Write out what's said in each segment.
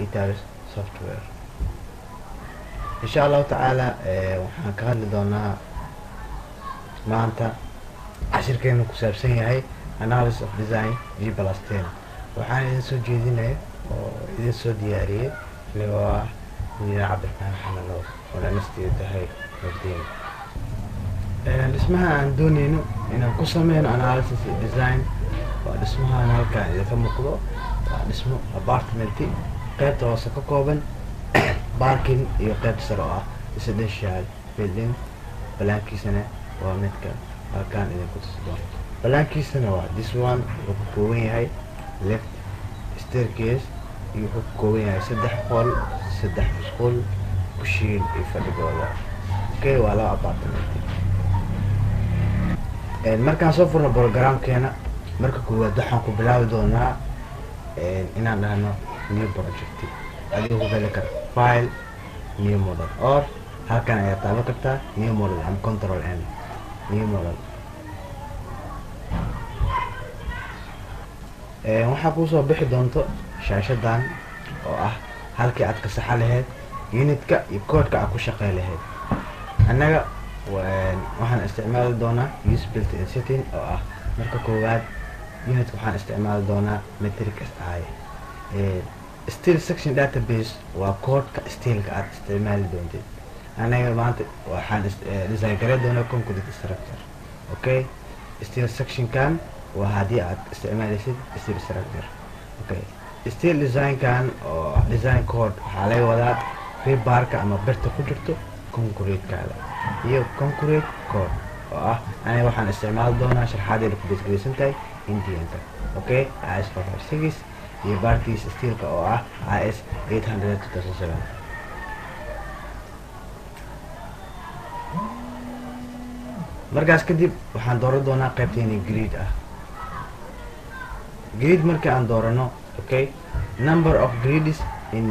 guitars software insha allahu tacaala waxaan ka hadli doonaa maanta cashirkeenu ku saabsan yahay analysis of design g plus ten waxaan idin soo jeedinaya oo idin soo diyaariyey anigoo ah injineer cabdiraxmaan maxamed nuur oo dhanasteedu tahay nurdiin dhismaha aan dooneyno inaan ku sameyno analysis iyo design waa dhismahan halkaan idinka muuqdo waa dhismo apartmenti qeybta hoose ka kooban barking iyo qeybta sare oo ah residential building balaankiisana waa midka halkaan idinku tusi doono balaankiisana waa this one wuxuu ka kooban yahay left staircase iyo wuxuu ka kooban yahay saddex qol saddex musqul kushiin iyo fadhigooda okay waa laba apartmenti markaan soo furno programkeena marka koowaad waxaan ku bilaabi doonaa inaan dhahno new project adiga ku geli kara file new model or halkan ayaa taaban kartaa new model ama control n new model waxaa kuusoo bixi doonto shaashadan oo ah halkii aad ka saxa lahayd unitka iyo koodhka aad ku shaqey lahayd annaga waxaan isticmaali doonaa use built in setting oo ah marka koowaad unitka waxaan isticmaali doonaa metric s i steel section database waa koodhka steelka aad isticmaali doontid anaga maanta waxaan design gare doonaa concrete structure okay steel sectionkan waa haddii aad isticmaalaysid steel structure okay steel designkan oo design code waxaa laga wadaa rebarka ama birta ku jirto concretekaada iyo concrete code oo ah aniga waxaan isticmaali doonaa sharxaadeeda ku basgeysan tahay indianka okay is four five six iyo baarkiisa steelka oo ah is eight hundred two thousand seven markaas kadib waxaan dooran doonaa qaybteeni greed ah greed markii aan doorano okay number of greeds in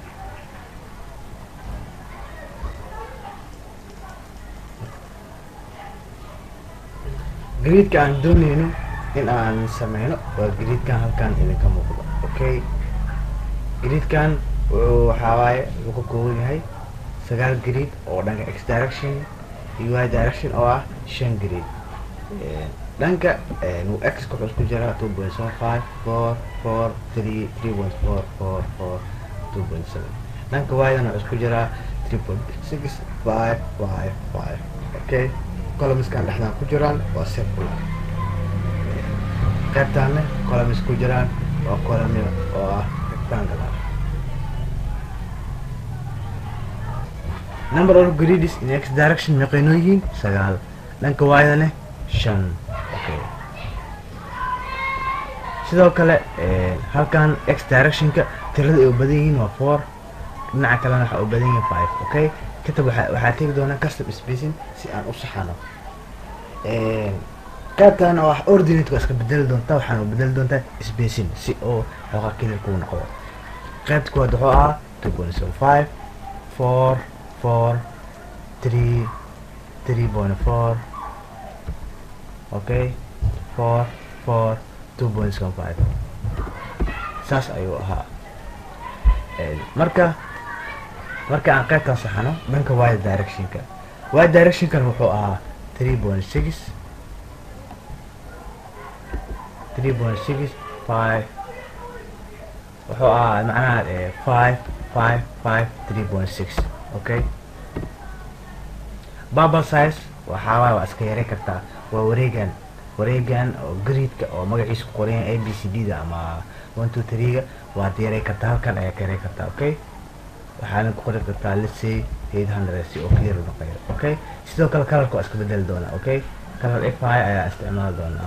greedka aan dooneyno in aan sameyno waa greedkan halkaan idinka muuqdo okay greedkan wuxuu waxaa waaye wuxuu ka kooban yahay sagaal greed oo dhanka x direction iyo y direction oo ah shan greed dhanka x wuxuu isku jiraa two point seven five four four three three point four four four two point seven dhanka y-dan wuxuu isku jiraa three point six five five five okay columnskan dhexdaan ku jiraan waa circular qaybtaanne columns ku jiraan waa column oo ah rectangular number of greeds in x direction meeqaynoo yihiin sagaal dhanka waayadane shan okay sidoo kale halkan x directionka tirada ay u badan yihiin waa four dhinaca kalena waxaa u badan yihiin five okay kadib waa waxaa tegi doonaa custom spacing si aan u saxano qaybtan oo ah ordinate waa iska bedeli doontaa waxaan u bedeli doontaa spacing si oo xoogaa keli kuu noqdo qaybta kuwaad wuxuu ahaa two point seven five four four three three point four okay four four two point seven five saas ayuu ahaa marka marka aan qaybtan saxano dhanka y directionka y directionkan wuxuu ahaa three point six three point six five wuxuu ahaa macnaha five five five three point six okay bubble size waxaa waay waa iska yaray kartaa waa wareegan wareegan oo gridka oo magaciisa ku qoran yahay a b c d da ama one two three ga waad yaray kartaa halkan ayaa ka yaray kartaa okay waxaana ku qori kartaa let's say eight hundred si oo clear noqoyo okay sidoo kale kalarka waa iska bedeli doonaa okay kalar f i ayaa isticmaali doonaa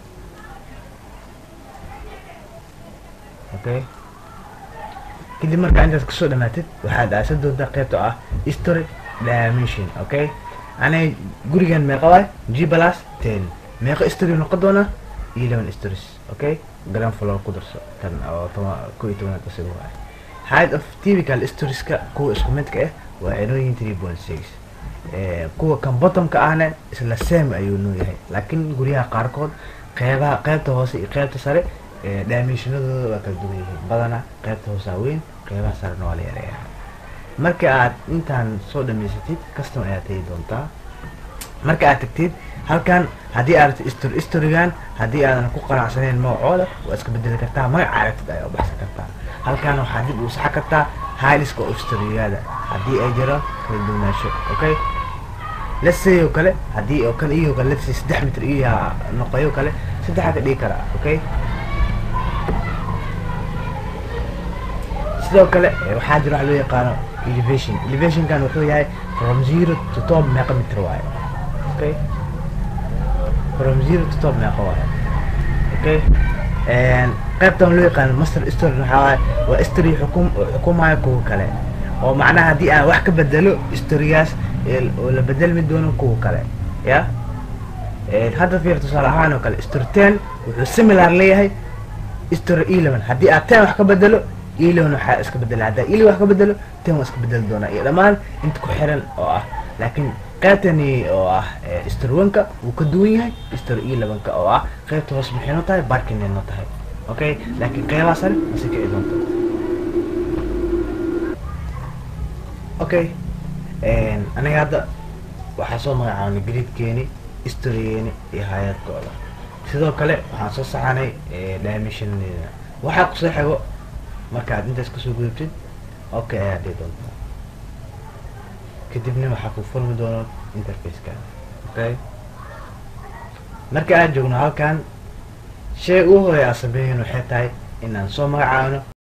okay kadib markaa intaas kasoo dhamaatid waxaad aasan doontaa qaybta ah history dimension okay anay gurigan meeqa waay g plus ten meeqa history noqon doona eleven stories okay grand floor ku darso kan oo toba ko iyo tobanaad isaga waay height of typical storieska kuwa isku midka ah waa inooyin three point six kuwa kan bottomka ahna isla same ayuu noo yahay laakiin guryaha qaarkood qeybaha qeybta hoose iyo qeybta sare dimensionadooda waa kala duwan yihiin badana qaybta hoosaa weyn qeybaha sarena waa la yareeyaa marka aad intaan soo dhamaysatid custom ayaad tegi doontaa marka aad tagtid halkan haddii aad histor historygan haddii aadan ku qanacsanayn magacooda waa iska bedeli kartaa magaca aragtid ayaa u baxsan kartaa halkan waxaa dib u saxa kartaa highliska oo historygaada haddii ay jiro kala duwanaansho okay let's say oo kale haddii oo kale iyo kale let's say saddex mitir iyo noqoyo kale saddexaa ka dhigi karaa okay sidoo kale waxaa jira wax loo yaqaano elevation elevationkan wuxuu yahay from zero to top meeqa mitir waaye okay from zero to top meeqa waaye okay qaybtan loo yaqaano master story waxaa waaye waa story xukum xukumayo kuwa kale oo macnaha haddii aan wax ka bedelo storygaas oo la bedelmi doono kuwa kale ya hadda fiir tusaale ahaan oo kale story ten wuxuu similar leeyahay story eleven haddii aad ten wax ka bedelo eleven waxaa iska bedela haddaa eleven wax ka bedelo ten waa iska bedeli doonaa iyo dhammaan inta ku xiran oo ah laakiin qaybtani oo ah story one-ka wuu ka duwan yahay story eleven-ka oo ah qaybta hoos maxayno tahay barkinayno tahay okay laakiin qeybaha sare mase kici doonto okay aniga hadda waxaa soo magacaabnay gridkeeni historygeeni iyo hay-adkooda sidoo kale waxaan soo saxanay dimensionadeeda waxaa kusoo xigo markaad intaas kasoo gudubtid okay ayaa dhihi doontaa kadibna waxaa ku furmi doono interfaceka okay marka aan joogno halkan shay ugu horeya aan sameeyin waxay tahay inaan soo magacaabno